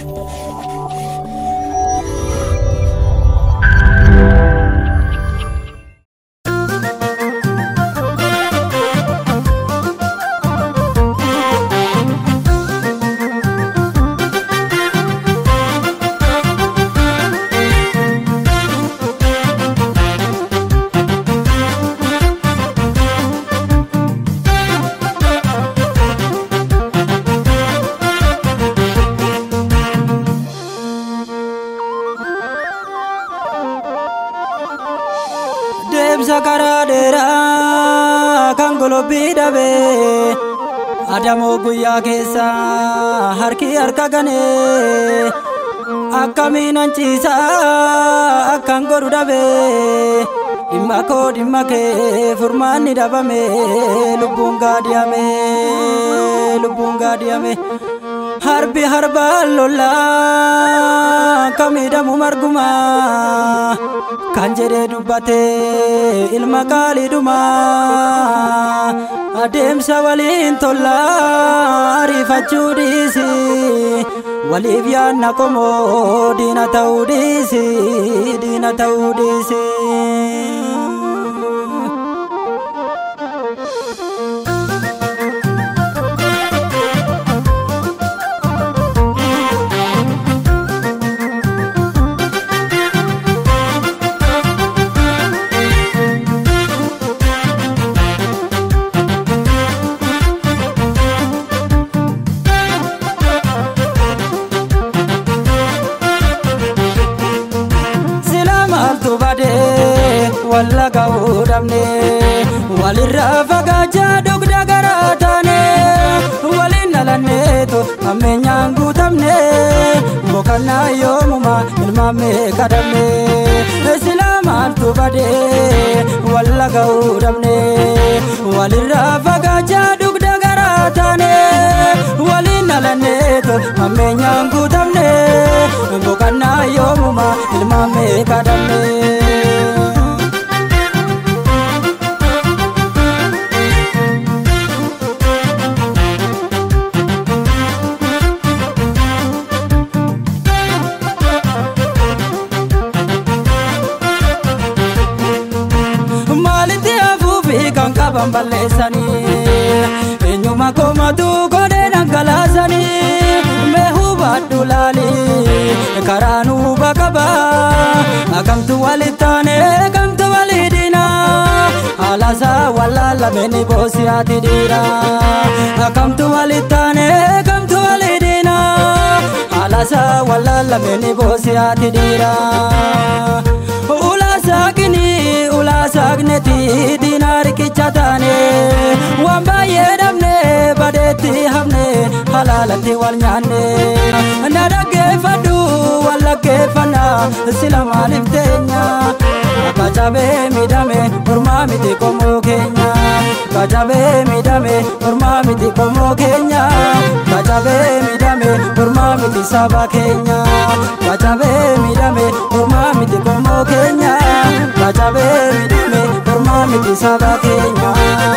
deemsa karaa dheeraa kan golobbii dhabee adamoo guyyaa keessa harki harka ganee akkamiin hanciisa akkan godhu dhabee dhimma koo dhimma kee furmaanni dhabame lubbuun gaadiyame lubbuun gaadiyame harbi harbaan lollaa kan miidhamu marguma kan jedhee dubbate ilma qaaliidhuma adeemsa waliin tollaa ariifachuu dhiisi waliif yaanna qomoo diina ta'uu dhiisi diina ta'uu dhiisi. maaltu badee walla ga'uu dhabne walirraa fagaachaa dugda garaa taane waliin dhalanneetu ammeenyaan guutamne boqannaa yoomuma ilmaammee kadhamne silaa maaltu badee walla ga'uu dhabne walirraa fagaachaa dugda garaa taane waliin dhalanneetu ammeenyaan guutamne boqannaa yoomuma ilmaammee kadhamne. maalitti hafuufi kan qaban balleessanii eenyuma komatu godhee dhangalaasanii mee hubadhu laalii karaa nuuba qaba akamtu walittaane kamtu waliidina haalasaa wallaallameni boosiyaati dhiira akamtu walittaane kamtu waliidina haalasaa wallaallameni boosiyaati dhiira ulasaakini ulasaakneti diinaa riqicha taane waan baay'ee dhabne badeetti hafne halaalatti wal nyaanne na dhaggeeffadhu wal dhaggeeffanna sila maaliif teenya kacabee miidhame mormaa miti qomoo keenya kacabee miidhame mormaa miti qomoo keenya kacabee miidhame mormaa miti saba keenya kacabee miidhame mormaa miti qomoo keenya kacabee miidhame mormaa miti saba keenya.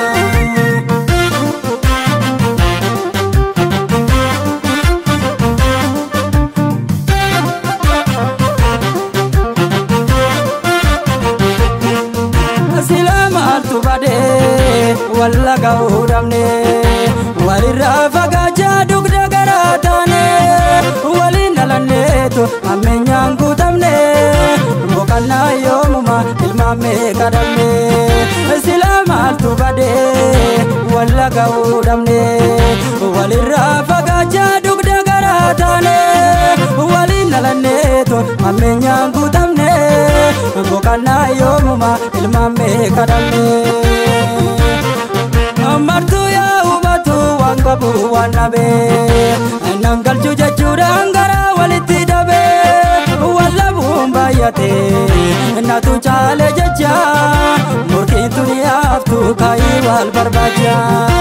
sila maaltu badee walla ga'uu dhabne walirraa fagaachaa dugda garaa taane waliin dhalanneetu ammeenyaan guutamne boqannaa yoomuma ilmaammee kadhamne sila maaltu badee walla ga'uu dhabne walirraa fagaachaa dugda garaa taane waliin dhalanneetu ammeenyaan guutamne boqannaa yoomuma ilmaammee kadhamne. martuu yaa hubatu waan qabu waan dhabee nan galchu jechuudhaan gara walitti dhabee wallabuun baay'ate natu caale jecha murtiin tuni haftu kaayii wal barbaacha.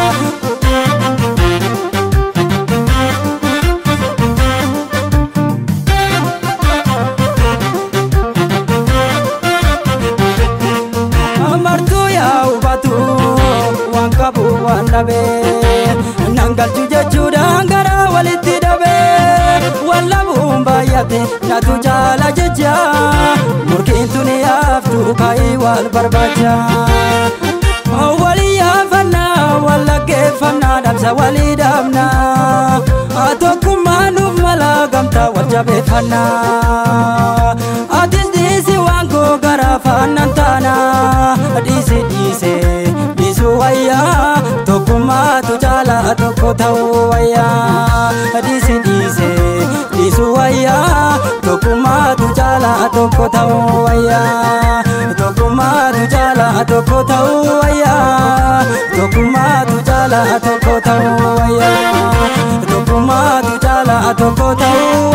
martuu yaa hubatu waan qabu waan dhabee nan galchu jechuudhaan gara walitti dhabee wallabu baay'ate natu jaala jecha murkiin tuni yaaftu kaayii wal barbaacha. Walii yaafannaa wal dhaggeeffannaa dhabsa walii dhaabnaa tokkummaa nuuf mala gamtaa wal jabeeffannaa. Atis dhiisi waan koo gara faannan taanaa dhiisi dhiise dhiisu wayyaa tokkummaatu caala tokko ta'uu wayyaa dhiisi dhiise dhiisu wayyaa tokkummaatu caala tokko ta'uu wayyaa tokkummaatu caala tokko ta'uu wayyaa tokkummaatu caala tokko ta'uu wayyaa tokkummaatu caala tokko ta'uu